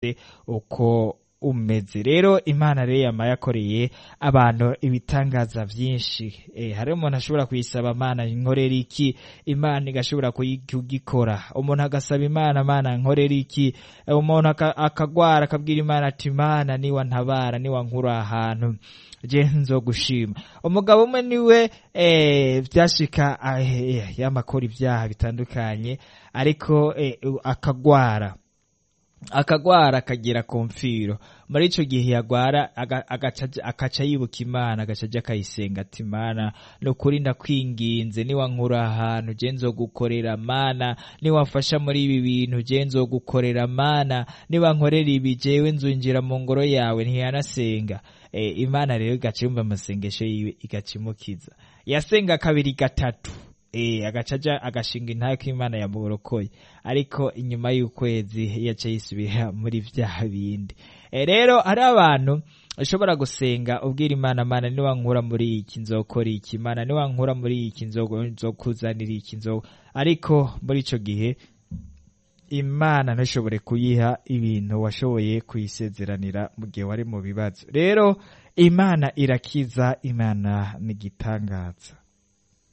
ufise uko umeze rero imana rero yama yakoreye abantu ibitangaza vyinshi eh, hari umuntu ashobora kuyisaba mana nkorera iki imana igashobora kuyi- kugikora umuntu agasaba imana mana nkorera iki Eh, umuntu aka- akagwara akabwira imana ati mana niwa ntabara niwa nkura ahantu je nzogushima umugabo umwe niwe eh, vyashika ah, eh, yamakora ibyaha bitandukanye ariko eh, akagwara akagwara akagera ku mfiro muri ico gihe yagwara aga- agaca aja- akaca yibuka imana agaca aja akayisenga ati mana ni ukuri ndakwinginze niwa nkura ahantu je nzogukorera mana niwamfasha muri ibi bintu je nzogukorera mana niba nkorera ibi jewe nzunjira mu ngoro yawe ntiyanasenga e, imana rero igaca yumva amasengesho yiwe igaca imukiza yasenga kabiri gatatu eh agaca aja agashinga intayo ko imana yamurokoye ariko inyuma y'ukwezi yaca yisubira muri vya bindi Eh, rero hari abantu ushobora gusenga ubwira imana mana niwa nkura muri iki nzokora iki mana niwa nkura muri iki nzogo- nzokuzanira iki nzo ariko muri ico gihe imana ntishobore kuyiha ibintu washoboye kuyisezeranira mu gihe wari mu bibazo rero imana irakiza imana ni igitangaza